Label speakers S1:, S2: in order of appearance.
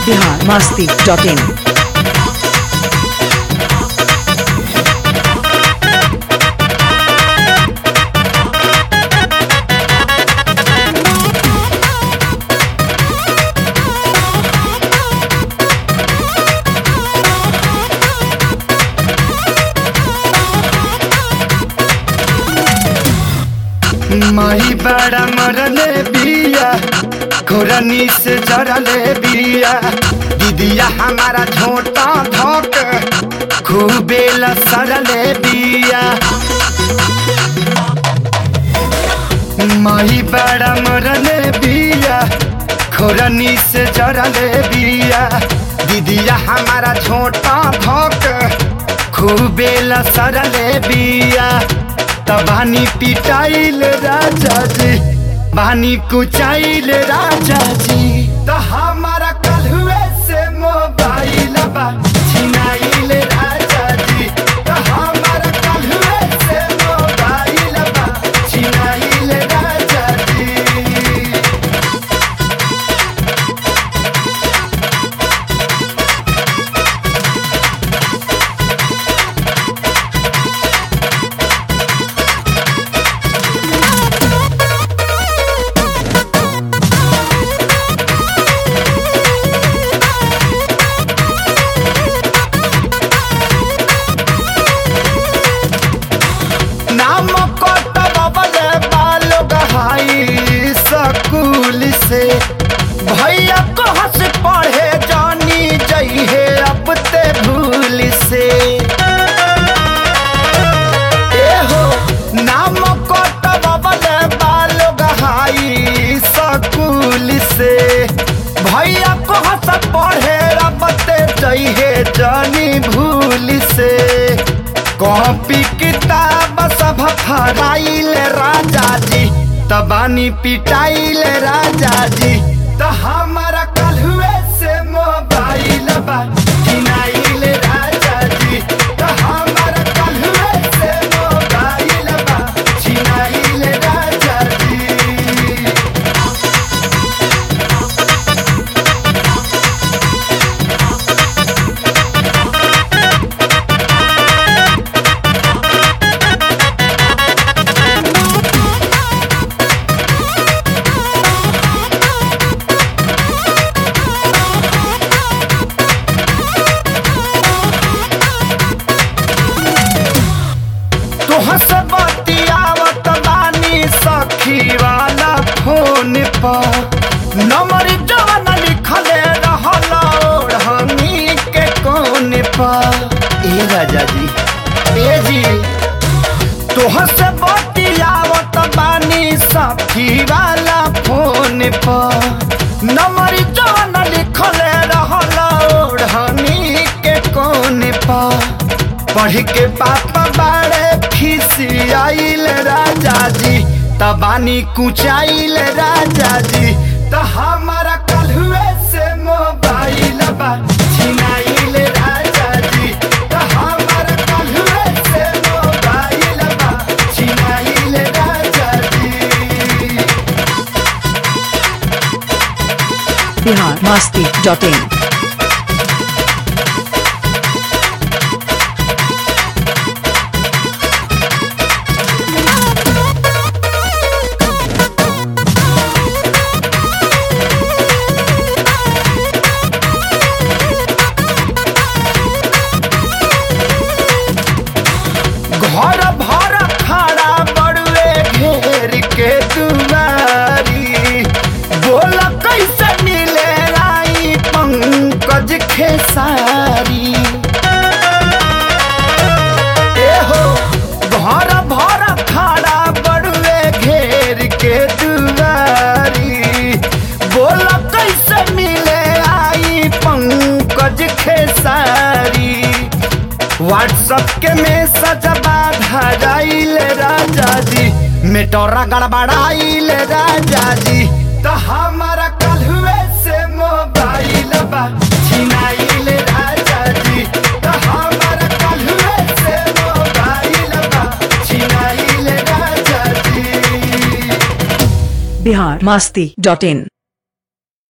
S1: Bihar Masti dot in
S2: माही बड़ा मरले बिया घोरनी से जरले बिया दीदिया हमारा झोटा धोक खूबे लसरले बिया माही बड़ा मरले बिया घोरनी से जरले बिया दीदिया हमारा झोटा धोक खूबे लसरले बिया तबानी पिटाइल राजा जी बानी कुचाइल राजा जी तो हमारा कलहुए से मोबाइल बा छिनाइल राजा जी तो हमारा कलहुए से मोबाइल बा छिनाइल राजा जी नाम कटबले बाल गहाई स्कूल से भैया को हंस पढ़े जानी जइहे अब ते भूल से ए हो नाम कटबले बाल गहाई स्कूल से भैया को हंस पढ़े अब ते जइहे जानी भूल से कॉपी किताब सब फराइल राजा जी तबानी पिटाइल राजा जी तो हमारा कलहुए से मोबाइल बा किनाइल राजा जी तो हमारा कलहुए से मोबाइल बा छिनाइल राजा जी तोह से बतियावत बानी सखी वाला फोन पर नंबर जवन लिखले रहल ओढ़नी के कोन पर ए राजा जी ए जी तोह से बतियावत बानी सखी वाला फोन पर नंबर जवन लिखले रहल ओढ़नी के कोन पर पढ़ के पापा बाड़े खिसियाइल राजा जी तबानी कुचाइल राजा जी तो हमारा कलहुए से मोबाइल बा छिनाइल राजा जी तो हमारा कलहुए से मोबाइल बा छिनाइल राजा जी
S1: बिहार मस्ती डॉट इन
S2: घर भर खड़ा बड़ुए घेर के दुआरी बोल कैसे मिले राई पंकज खेसारी ए हो घर भर खड़ा बड़ुए घेर के दुआरी बोल कैसे मिले आई पंकज खेसारी व्हाट्सएप के मैसेज बाधाइल राजा जी मेटोरा गड़बड़ाइल राजा जी तो हमारा कलहुए से मोबाइल बा छिनाइल राजा जी तो हमारा कलहुए से मोबाइल बा छिनाइल राजा जी
S1: बिहार मस्ती डॉट इन